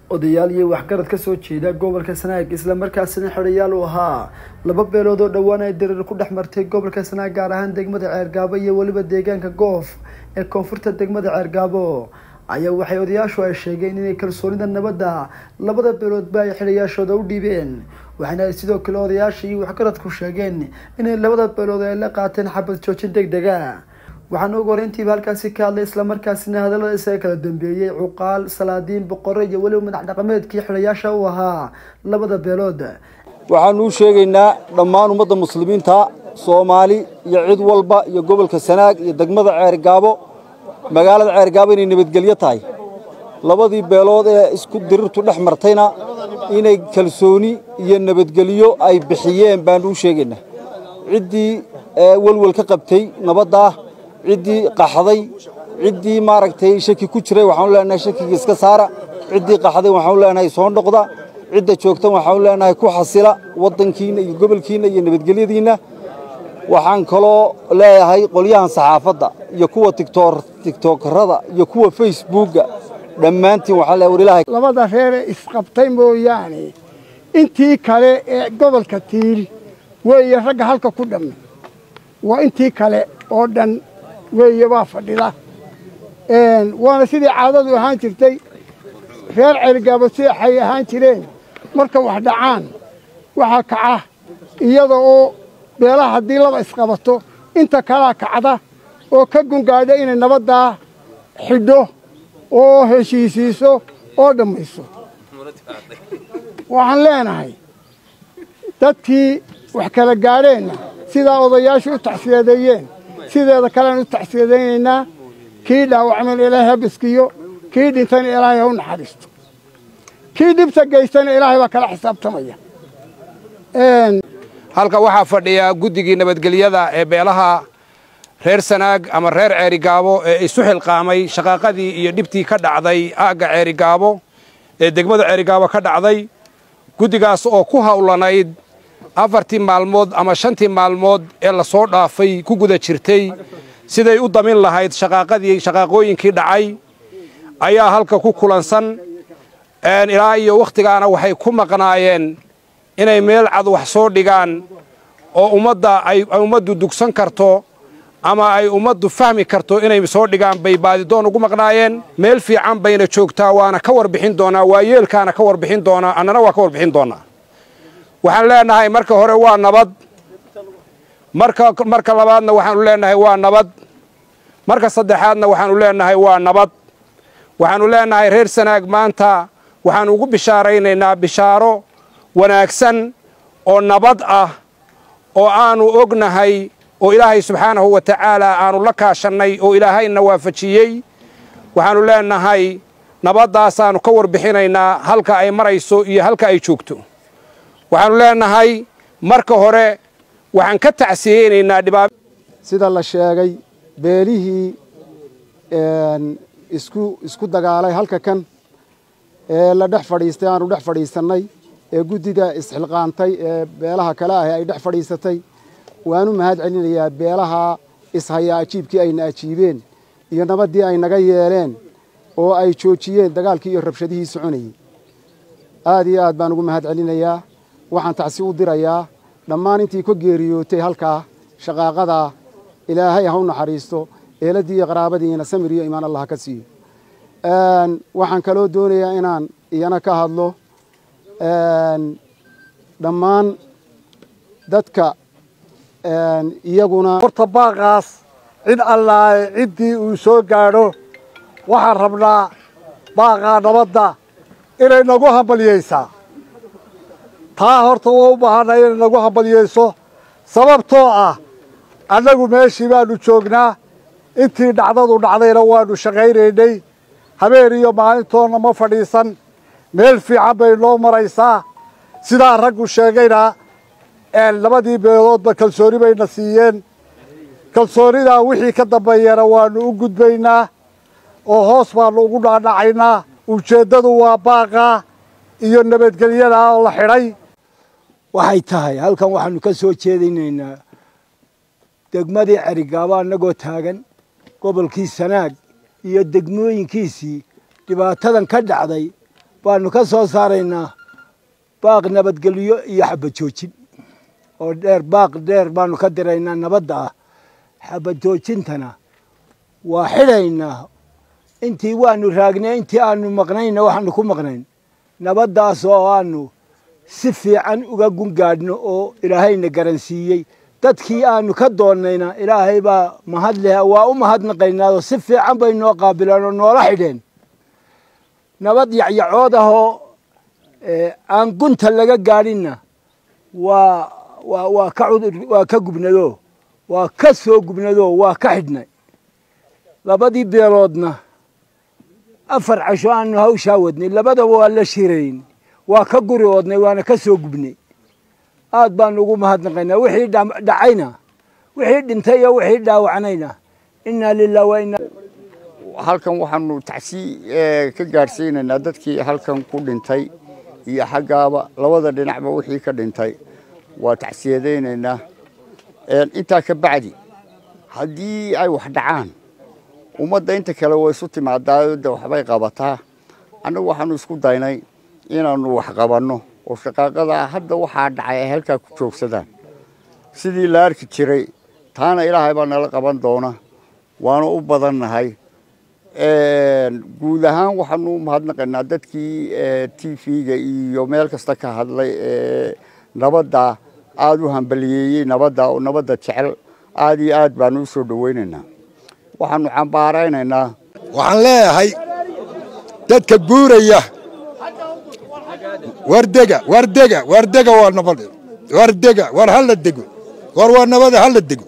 odayaal iyo waxgarad ka soo jeeda gobolka sanaag islamarkaasina xidhayaal u ahaa laba beelood oo dhowaan ay dareer ku dhex martay gobolka sanaag gaar ahaan degmada ceergaabo iyo weliba deegaanka goof ee koonfurta degmada ceergaabo ayaa waxay odayaashu ay sheegeen inay kalsoonida nabadda labada beeloodba ay xidhayaashooda u dhiibeen waxaana ay sidoo kale odayaasha iyo waxgaradku sheegeen inay labada beelood ay la qaateen xabad joojin deg dega waxaana ugu horeyntiiba halkaasi ka hadlay islamarkaasina hadallada isaga kala dambeeyey cuqaal salaadiin boqore iyo weliba madax dhaqameedkii xidhayaasha u ahaa labada beelood waxaanu u sheegaynaa dhammaan ummadda muslimiinta soomaali iyo cid walba iyo gobolka sanaag iyo degmada ceergaabo magaalada ceergaabo inay nabadgelyo tahay labadii beelood ee isku dirirtu dhex martayna inay kalsooni iyo nabadgelyo ay bixiyeen baanu u sheegaynaa ciddii welwel ka qabtay nabaddaa ciddii qaxday ciddii maaragtay shaki ku jiray waxaanu leenahay shakiga iska saara ciddii qaxday waxaanu leenahay soo noqda cidda joogtan waxaanu leenahay ku xasila waddankiinna iyo gobolkiinna iyo nabadgelyadiinna waxaan kaloo leeyahay qolyahan saxaafadda iyo kuwa tigtookarada iyo kuwa facebookga dhammaantiin waxaa leeyahay war ilaahay labada reere isqabtay mooyaane intii kale ee gobolka tiil weeye ragga halka ku dhammi waa intii kale oo dhan weeye waa fadhida waana sidii caadadu ahaan jirtay reer cergaabo sidaxay ahaan jireen marka wax dhacaan waxaa kaca iyada oo beelaha haddii laba isqabato inta kalaa kacda oo ka gungaadha inay nabaddaa xidho oo heshiisiiso oo dhammayso waxaan leenahay dadkii wax kala gaadheenna sidaa odayaashu u tacsiyadeeyeen sideeda kalean u tacsiyadaynaynaa kii dhaawacman ilaahay ha biskiyo kii dhintana ilaahay ha u naxariisto kii dhibta geystana ilaahay baa kala xisaabtamaya halka waxaa fadhiya guddigii nabadgelyada ee beelaha reer sanaag ama reer ceerigaabo ee isu xilqaamay shaqaaqadii iyo dhibtii ka dhacday aagga ceerigaabo ee degmada ceerigaabo ka dhacday guddigaas oo ku hawlanayd afartii maalmood ama shantii maalmood ee la soo dhaafay ku guda jirtay siday u damin lahayd shaqaaqadii shaqaaqooyinkii dhacay ayaa halka ku kulansan ilaa iyo wakhtigaana waxay ku maqnaayeen inay meel cad wax soo dhigaan oo ummadda ay ummaddu dugsan karto ama ay ummaddu fahmi karto inay soo dhigaan bay baadidoon ugu maqnaayeen meel fiican bayna joogtaa waana ka warbixin doonaa waa yeelkaana ka warbixin doonaa annana waa ka warbixin doonaa waxaan leenahay marka hore waa nabad marka marka labaadna waxaanu leenahay waa nabad marka saddexaadna waxaanu leenahay waa nabad waxaanu leenahay reer sanaag maanta waxaanu ugu bishaaraynaynaa bishaaro wanaagsan oo nabad ah oo aanu ognahay oo ilaahay subxaanahu wa tacaala aanu la kaashannay oo ilaahayna waafajiyey waxaanu leenahay nabadaasaanu ka warbixinaynaa halka ay marayso iyo halka ay joogto waxaanu leenahay marka hore waxaan ka tacsiyeynaynaa dhibaab sida la sheegay beelihii isku isku dagaalay halka kan ee la dhex fadhiistay aanu dhex fadhiisannay ee guddida isxilqaantay ee beelaha kale ahi ay dhex fadhiisatay waanu mahad celinayaa beelaha ishayaa ajiibkii ayna ajiibeen iyo nabaddii ay naga yeeleen oo ay joojiyeen dagaalkii iyo rabshadihii soconayey aad iyo aad baan ugu mahad celinayaa waxaan tacsi u dirayaa dhammaan intii ka geeriyootay halkaa shaqaaqadaa ilaahay ha u naxariisto eeladdii iyo qaraabadiina samir iyo imaan allah ka siiyo waxaan kaloo doonayaa inaan iyana ka hadlo dhammaan dadka iyaguna horta baaqaas cid allaahe ciddii uu soo gaadho waxaan rabnaa baaqaa nabadda inay nagu hambalyaysaa taa horta waa u baahanay inay nagu hambalyayso sababtoo ah annagu meeshii baannu joognaa intii dhacdadu dhacdayna waannu shaqaynaynay habeen iyo maalintoonna ma fadhiisan meel fiican bay noo maraysaa sidaa raggu sheegayna labadii beeloodba kalsooni bayna siiyeen kalsoonidaa wixii ka dambeeyana waannu u gudbaynaa oo hoos baannu ugu dhaadhacaynaa ujeeddadu waa baaqaa iyo nabadgelyadaa oo la xidhay waxay tahay halkan waxaannu ka soo jeedinaynaa degmadii cerigaabo annagoo taagan gobolkii sanaag iyo degmooyinkiisii dhibaatadan ka dhacday baanu ka soo saaraynaa baaq nabadgelyo iyo xabad joojin oo dheer baaq dheer baanu ka diraynaa nabadda ah xabad joojintana waa xidhaynaa intii waanu raagnay intii aanu maqnayna waxaanu ku maqnayn nabaddaas oo aanu si fiican uga gungaadhno oo ilaahayna garansiiyey dadkii aanu ka doonnayna ilaahay baa mahad leh waa u mahadnaqaynaadoo si fiican bay noo qaabileen oo noola xidheen nabad yacyacood ahoo aan gunta laga gaadhinna waa waa waa ka cudur waa ka gubnado waa ka soo gubnado waa ka xidhnay labadii beeloodna afar casho aanu hawshaa wadnay labadaba waa la shirayn waa ka guri oodnay waana ka soo gubnay aad baanu ugu mahadnaqaynaa wixii dhacayna wixii dhintay iyo wixii dhaawacnayna innaa lilah wa inna halkan waxaanu tacsii ka gaadhsiinaynaa dadkii halkan ku dhintay iyo xaggaaba labada dhinacba wixii ka dhintay waa tacsiyadaynaynaa intaa ka bacdi haddii ay wax dhacaan ummadda inta kale way isu timaadaa de waxbay qabataa annagu waxaanu isku daynay inaannu wax qabanno oo shaqaaqada hadda waxaa dhacay ay halkaa ku joogsadaan sidii la arki jiray taana ilaahay baa nala qaban doona waanu u badannahay guud ahaan waxaanu u mahadnaqaynaa dadkii t v-ga iyo meel kasta ka hadlay ee nabadda aada u hambaliyeeyey nabadda oo nabadda jecel aada iyo aad baanu u soo dhowaynaynaa waxaanu cambaaraynaynaa waxaan leeyahay dadka guuraya wardega wardega wardega waa nabad wardega war hala dego war waa nabada hala dego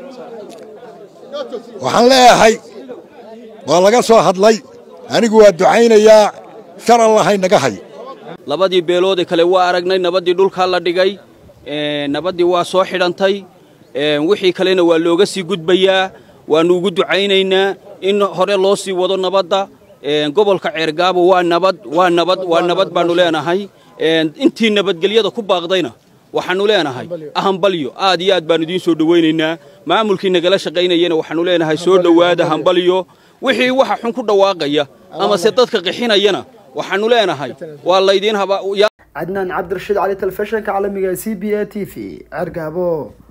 waxaan leeyahay waa laga soo hadlay anigu waa ducaynayaa shar allahay naga hay labadii beeloodee kale waa aragnay nabaddii dhulkaa la dhigay nabaddii waa soo xidhantay wixii kalena waa looga sii gudbayaa waannu ugu ducaynaynaa in hore loo sii wado nabadda gobolka ceergaabo waa nabad waa nabad waa nabad baannu leenahay intii nabadgelyada ku baaqdayna waxaannu leenahay hambalyo aad iyo aad baannu idiin soo dhowaynaynaa maamulkii nagala shaqaynayana waxaannu leenahay soo dhowaada hambalyo wixii waxa xun ku dhawaaqaya amase dadka qixinayana waxaannu leenahay waa laydiin haba cadnaan cabdirashiid cali telefishinka caalamiga c b a t v cergaabo